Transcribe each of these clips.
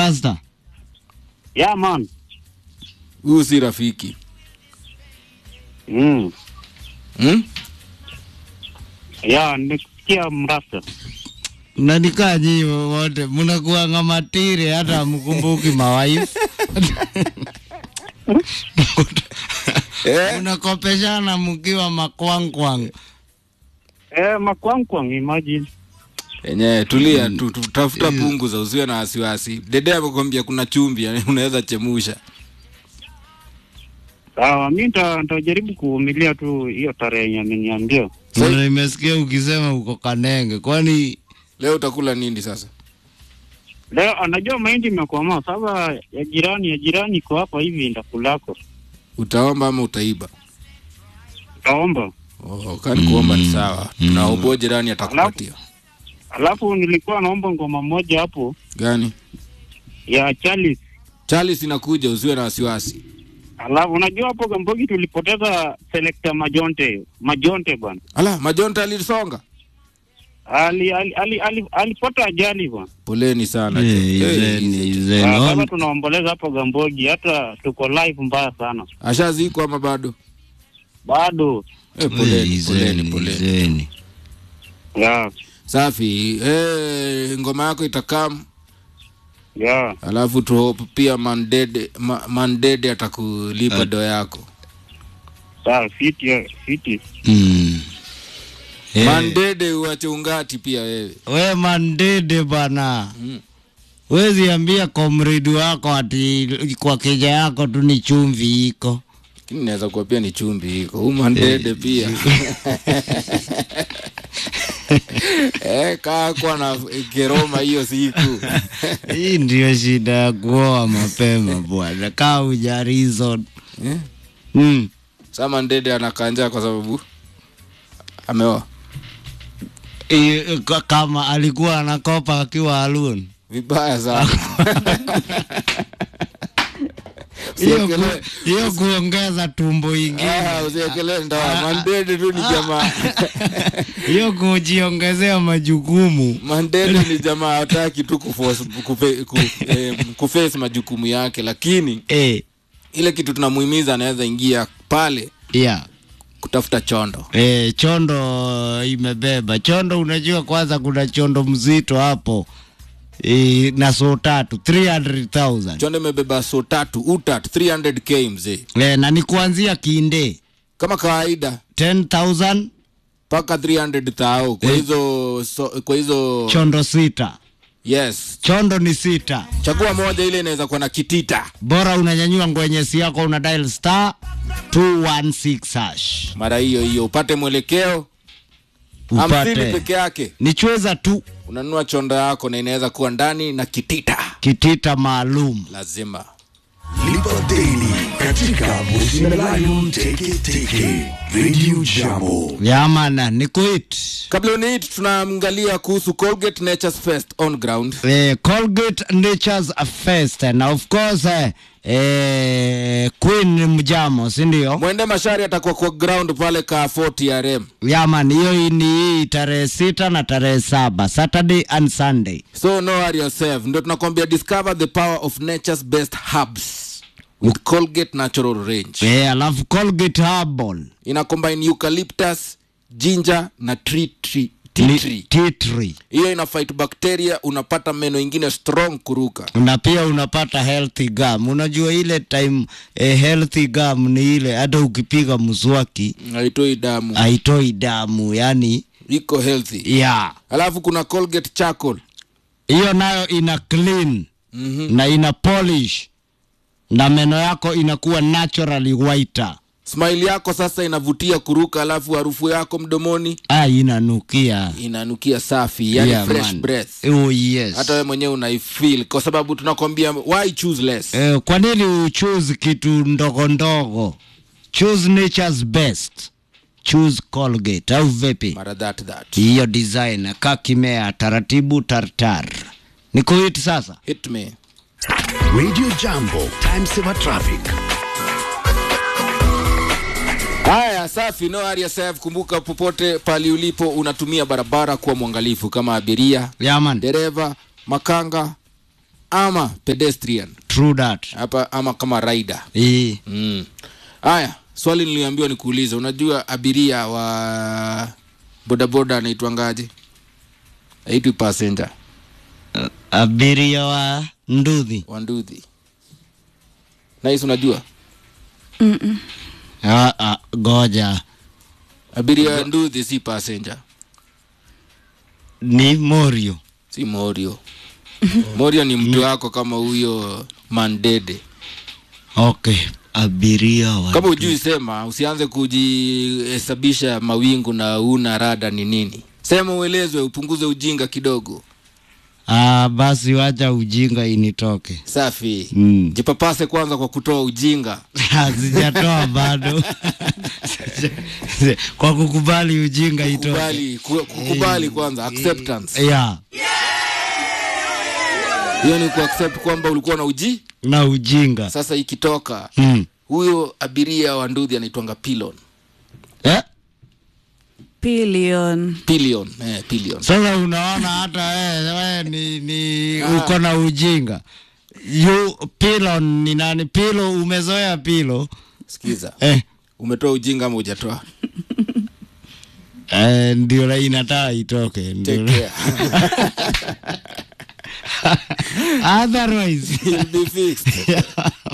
Rasta. Yeah, man. Huyu si rafiki. Mm. Hmm? Yeah, nimesikia mrasta. Mnanikaa nyinyi wote mnakuanga matiri hata mkumbuki mawaifu. Eh? Mnakopeshana mkiwa makwangkwang. Eh, makwangkwang, imagine. Enyewe tulia tu, tu, tafuta pungu za usiwe na wasiwasi. Dede amekwambia kuna chumvi, yani unaweza chemusha. Sawa, mi nita- nitajaribu kuvumilia tu hiyo tarehe yenye ameniambia. Sai- Na Nimesikia ukisema uko Kanenge, kwani Leo utakula nini sasa? Leo anajua mahindi imekomaa. Sasa ya jirani ya jirani iko hapa hivi, ndakulako. Utaomba ama utaiba? Utaomba. Oh, kani kuomba ni sawa. Tunaomba jirani atakupatia. Alafu nilikuwa naomba ngoma moja hapo Gani? ya Charles. Charles inakuja, usiwe na wasiwasi. Alafu unajua hapo Gambogi tulipoteza selector Majonte. Majonte bwana. Ala, majonta alisonga. Ali ali ali ali- alipata ajali bwana. Poleni sana. Eh, Eh, izeni, eh, izeni. Ah, Sasa On- tunaomboleza hapo Gambogi, hata tuko live mbaya sana. Ashazikwa ama bado? Bado. Eh, Eh, poleni, izeni, poleni, poleni. izeni. Yeah. Safi. Eh, ngoma yako itakam Yeah. alafu tu hope pia Mandede ma, Mandede atakulipa do yako. Sawa, fiti fiti. Mm. Eh, Mandede uache ungati pia wewe. we Mandede bana. Mm. Wezi ambia komredi wako ati kwa keja yako tu ni chumvi iko. Lakini naweza kuwa pia ni chumbi iko. Huyu Mandede pia. eh, kaa kwa na keroma hiyo siku. Hii ndio shida ya kuoa mapema bwana, kaa uja reason. eh? Mm. Sasa Mandede anakanja kwa sababu ameoa. I- ka- Kama alikuwa anakopa akiwa alone. Vibaya sana. Hiyo ku- Usiwekelee- hiyo kuongeza tumbo ingine. Ah, usiwekelee ndoa. Mandede tu ni jamaa. Hiyo kujiongezea majukumu. Mandela ni jamaa hataki tu kuforce- kufe- ku- eh, kuface majukumu yake, lakini Eh, ile kitu tunamuhimiza anaweza ingia pale yeah. kutafuta chondo. Eh, chondo imebeba chondo. Unajua, kwanza kuna chondo mzito hapo e, na so tatu 300,000 Chondo imebeba so tatu utat 300k mzee, e, na ni kuanzia kinde kama kawaida 10,000 mpaka 300 thao kwa Eh. hizo so, kwa hizo chondo sita. yes, Chondo ni sita, chagua moja, ile inaweza kuwa na kitita bora unanyanyua ngwenyesi yako, una dial star 216 hash mara hiyo hiyo upate mwelekeo hamsini upate peke yake, ni chweza tu unanunua chondo yako na inaweza kuwa ndani na kitita kitita maalum. lazima Lipa Daily katika Busi na Lion Teke Teke Radio Jambo. Yamana ni kuit kabla uniit tunaangalia kuhusu colgate natures fest on ground eh, Colgate Nature's Fest na of course eh, eh, Queen ni mjamo, si ndio? mwende mashari atakuwa kwa ground pale ka 40 rm Yaman, hiyo ni hii tarehe sita na tarehe saba Saturday and Sunday. so no worry yourself ndio tunakwambia discover the power of nature's best herbs with colgate natural range Eh, alafu Colgate Herbal ina combine eucalyptus ginger na tree tree tea ni tree tea tree. hiyo ina fight bacteria unapata meno ingine strong kuruka na pia unapata healthy gum. Unajua ile time eh, healthy gum ni ile hata ukipiga mswaki haitoi damu haitoi damu, yani iko healthy ya alafu kuna colgate charcoal hiyo nayo ina clean mm-hmm. na ina polish na meno yako inakuwa naturally whiter. smile yako sasa inavutia kuruka alafu harufu yako mdomoni Ah, inanukia inanukia safi yani Yeah, fresh man. breath Oh, yes. hata wewe mwenyewe unaifeel kwa sababu tunakwambia why choose less Eh, kwa nini uchoose kitu ndogo ndogo? Choose nature's best. Choose Colgate au vipi? mara that that hiyo design kakimea taratibu tartar niko hiti sasa hit me Radio Jambo. Time saver traffic. haya safi no worry yourself kumbuka popote pali ulipo unatumia barabara kuwa mwangalifu kama abiria yaman dereva makanga ama pedestrian true that hapa ama kama rider eh mm. haya swali niliambiwa nikuulize unajua abiria wa bodaboda anaitwangaje aitwi passenger abiria wa nduthi wanduthi nais unajua ah, ah, goja abiria wa nduthi si passenger ni morio si morio morio ni mtu wako kama huyo mandede okay abiria wa kama ujui sema usianze kujihesabisha mawingu na una rada ni nini sema uelezwe upunguze ujinga kidogo ah, basi wacha ujinga initoke safi Mm. jipapase kwanza kwa kutoa ujinga sijatoa bado kwa kukubali ujinga itoke kubali ku- kukubali kwanza acceptance yeah. hiyo ni kuaccept kwamba ulikuwa na uji na ujinga sasa ikitoka mm. huyo abiria wa nduthi anaitwanga pilon eh? Billion. pillion eh, pillion sasa unaona hata we, we ni, ni uko na ujinga you pilon ni nani pilo umezoea pilo sikiza eh. umetoa ujinga ama hujatoa Eh, ndio la inataa itoke Take ndio care. otherwise You'll be fixed.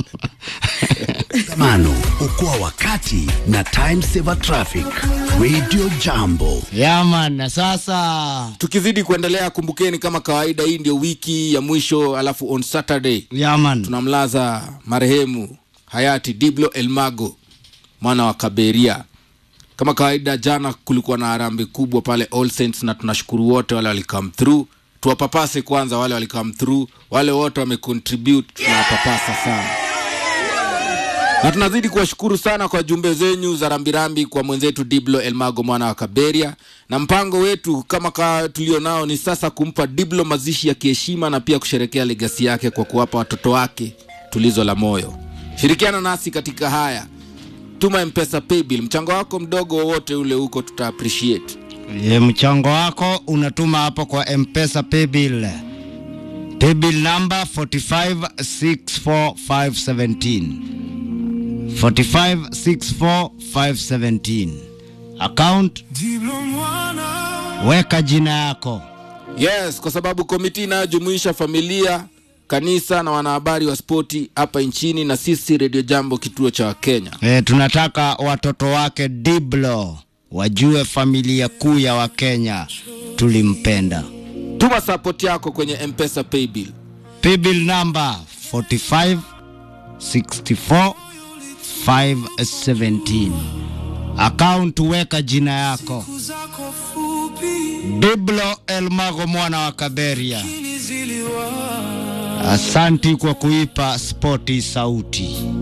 Mano, okoa wakati na time saver traffic. Radio Jambo. yaman sasa tukizidi kuendelea kumbukeni kama kawaida hii ndio wiki ya mwisho alafu on saturday yaman tunamlaza marehemu hayati diblo elmago mwana wa kaberia kama kawaida jana kulikuwa na harambe kubwa pale all saints na tunashukuru wote wale walicome through tuwapapase kwanza wale walicome through wale wote wamecontribute tunawapapasa sana na tunazidi kuwashukuru sana kwa jumbe zenyu za rambirambi kwa mwenzetu diblo elmago mwana wa kaberia na mpango wetu kama ka tulio nao ni sasa kumpa diblo mazishi ya kiheshima na pia kusherekea legasi yake kwa kuwapa watoto wake tulizo la moyo shirikiana nasi katika haya tuma mpesa paybill mchango wako mdogo wowote ule huko tuta appreciate Ye, mchango wako unatuma hapo kwa mpesa paybill paybill number 4564517 4564517 account weka jina yako yes kwa sababu komiti inayojumuisha familia kanisa na wanahabari wa spoti hapa nchini na sisi redio jambo kituo cha wakenya e, tunataka watoto wake diblo wajue familia kuu ya wakenya tulimpenda tuma sapoti yako kwenye mpesa paybill paybill number 45 64 517 account weka jina yako diblo elmago mwana wa kaberia asanti kwa kuipa spoti sauti